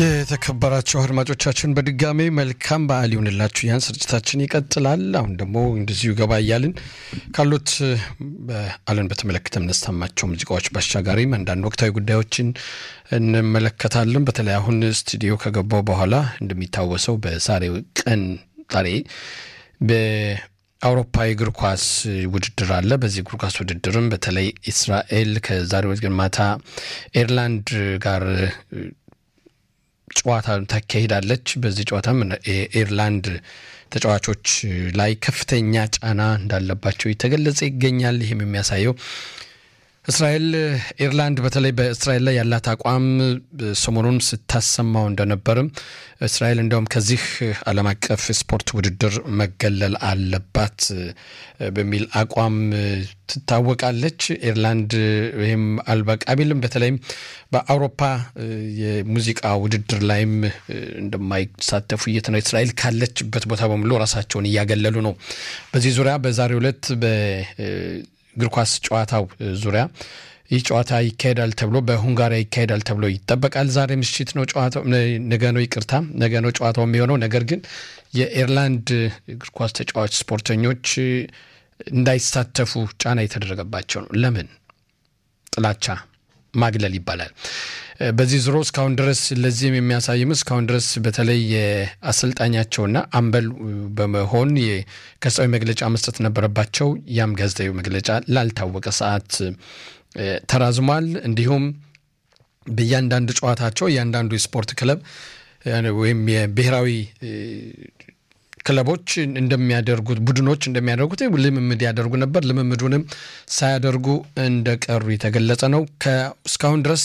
የተከበራቸው አድማጮቻችን በድጋሜ መልካም በዓል ይሁንላችሁ። ያን ስርጭታችን ይቀጥላል። አሁን ደግሞ እንደዚሁ ገባ እያልን ካሉት በዓልን በተመለከተ የምናሰማቸው ሙዚቃዎች ባሻጋሪም አንዳንድ ወቅታዊ ጉዳዮችን እንመለከታለን። በተለይ አሁን ስቱዲዮ ከገባው በኋላ እንደሚታወሰው በዛሬው ቀን ዛሬ በአውሮፓ የእግር ኳስ ውድድር አለ። በዚህ እግር ኳስ ውድድርም በተለይ እስራኤል ከዛሬው ማታ ኤርላንድ ጋር ጨዋታ ታካሂዳለች። በዚህ ጨዋታም የኤርላንድ ተጫዋቾች ላይ ከፍተኛ ጫና እንዳለባቸው የተገለጸ ይገኛል። ይህም የሚያሳየው እስራኤል ኤርላንድ በተለይ በእስራኤል ላይ ያላት አቋም ሰሞኑን ስታሰማው እንደነበርም እስራኤል እንደውም ከዚህ ዓለም አቀፍ ስፖርት ውድድር መገለል አለባት በሚል አቋም ትታወቃለች። ኤርላንድ ይህም አልበቃ ቢልም በተለይም በአውሮፓ የሙዚቃ ውድድር ላይም እንደማይሳተፉ እየተነ እስራኤል ካለችበት ቦታ በሙሉ ራሳቸውን እያገለሉ ነው። በዚህ ዙሪያ በዛሬው ዕለት እግር ኳስ ጨዋታው ዙሪያ ይህ ጨዋታ ይካሄዳል ተብሎ በሁንጋሪያ ይካሄዳል ተብሎ ይጠበቃል። ዛሬ ምሽት ነው ጨዋታው፣ ነገ ነው ይቅርታ፣ ነገ ነው ጨዋታው የሚሆነው። ነገር ግን የኤርላንድ እግር ኳስ ተጫዋች ስፖርተኞች እንዳይሳተፉ ጫና የተደረገባቸው ነው። ለምን? ጥላቻ ማግለል ይባላል። በዚህ ዙሮ እስካሁን ድረስ ለዚህም የሚያሳይም እስካሁን ድረስ በተለይ የአሰልጣኛቸውና አምበል በመሆን ጋዜጣዊ መግለጫ መስጠት ነበረባቸው። ያም ጋዜጣዊ መግለጫ ላልታወቀ ሰዓት ተራዝሟል። እንዲሁም በእያንዳንዱ ጨዋታቸው እያንዳንዱ የስፖርት ክለብ ወይም የብሔራዊ ክለቦች እንደሚያደርጉት ቡድኖች እንደሚያደርጉት ልምምድ ያደርጉ ነበር። ልምምዱንም ሳያደርጉ እንደቀሩ የተገለጸ ነው። እስካሁን ድረስ